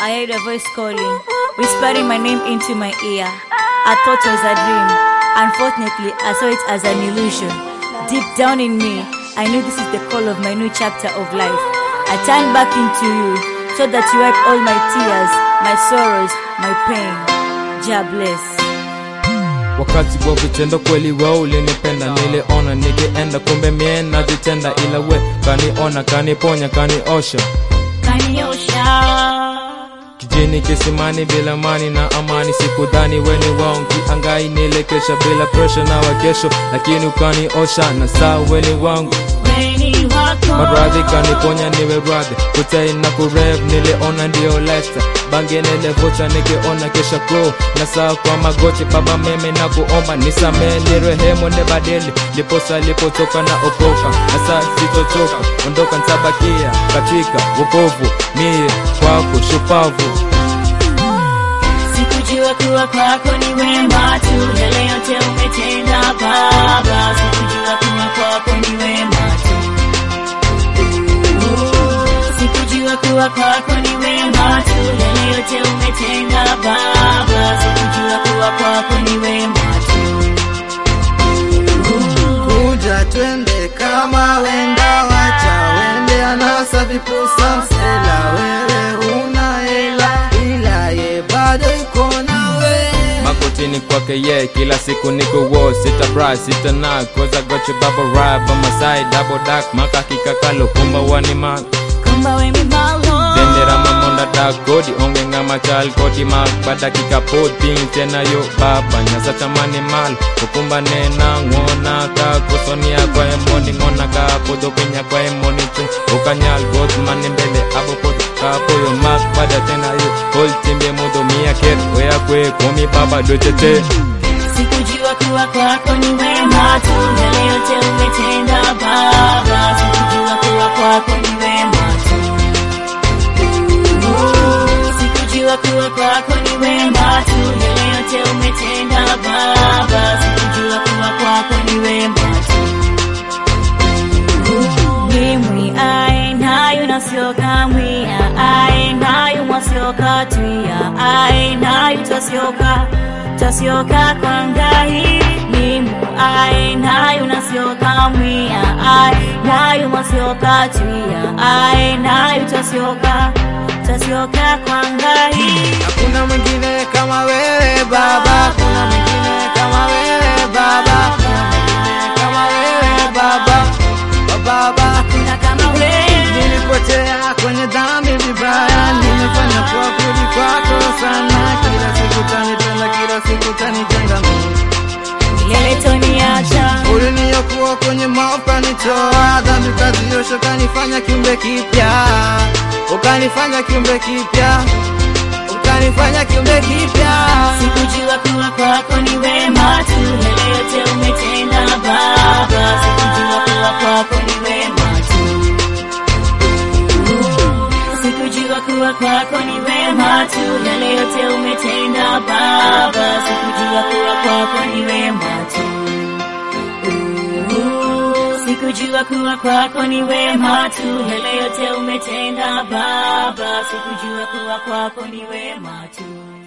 I heard a voice calling, whispering my name into my ear. I thought it was a dream. Unfortunately, I saw it as an illusion. Deep down in me, I knew this is the call of my new chapter of life. I turned back into you so that you wipe all my tears, my sorrows, my pain. Jah bless. wakati wa vitendo kweli we ulinipenda niliona nikienda kumbe mie najitenda ila we kaniona kaniponya kaniosha Kaniosha. kijini kisimani bila mani na amani sikudhani weni wangu angai nilekesha bila presha na wakesho lakini ukaniosha na saa weni wangu Weni wako. maradhi kaniponya niwe radhi kutai na kurev niliona ndio lesta bange nilivuta nikiona kesha kro na saa kwa magoti baba meme na kuomba nisamee nirehemu nibadili liposa lipotoka na okoka na saa sitotoka ondoka ntabakia katika wokovu mie kwako shupavu Sikujua kuwa kwako ni wema tu, yale yote umetenda Baba. Sikujua kuwa kwako ni wema tu. Sikujua kuwa kwako ni wema tu, yale yote umetenda Baba. Sikujua kuwa kwako ni wema tu. kuja twende kama wenda wacha wende anasa vipusa msela wewe una hela ila ye bado iko nawe makotini kwake ye kila siku niko wo sita bra sita na koza goche baba ride by my side double dark makakika kalo kumba wani ma Kumba we mi malo. dendera mamonda dark kodi onge ngama chal kodi mak badakika potin tena yo baba nyasa tamani mal ukumba nena ngona ka kosonia kwa emoni ngona ka podo pinya kwa emoni chung ukanyal got mani mbele abo pod ka poyo mak bada tena yo hol timbe modo mia ket oya kwe komi baba dochete Sikujua kuwa kwako ni wema tu, yale yote umetenda Baba. Sikujua kuwa kwako ni wema tu. Sikujua kuwa kwako ni wema tu, yale yote umetenda Baba. Sikujua kuwa kwako ni wema tu. Mimwi aendayo nasioka mwia aendayo mwasioka twia aendayo tasioka tasioka kwa ngai mimu aendayo nasioka mwia aendayo mwasioka twia aendayo tasioka tasioka kwa ngai hakuna mwingine kama wewe baba hakuna mwingine kama wewe baba hakuna mwingine kama wewe baba Wa baba kuna kama wewe nilipotea kwenye dhambi vibaya nimefanya kwa kuli kwako sana kila siku tanipenda kila siku tanijenga mimi milele toniacha uliniyokuwa kwenye maupa nitoa dhambi kaziosha ukanifanya kiumbe kipya ukanifanya kiumbe kipya ukanifanya kiumbe kipya Sikujua kuwa kwako ni wema tu, yale yote umetenda Baba. Sikujua kuwa kwako ni wema tu. Sikujua kuwa kwako ni wema tu, yale yote umetenda Baba. Sikujua kuwa kwako ni wema tu. Sikujua kuwa kwako ni wema tu, yale yote umetenda Baba. Sikujua kuwa kwako ni wema tu.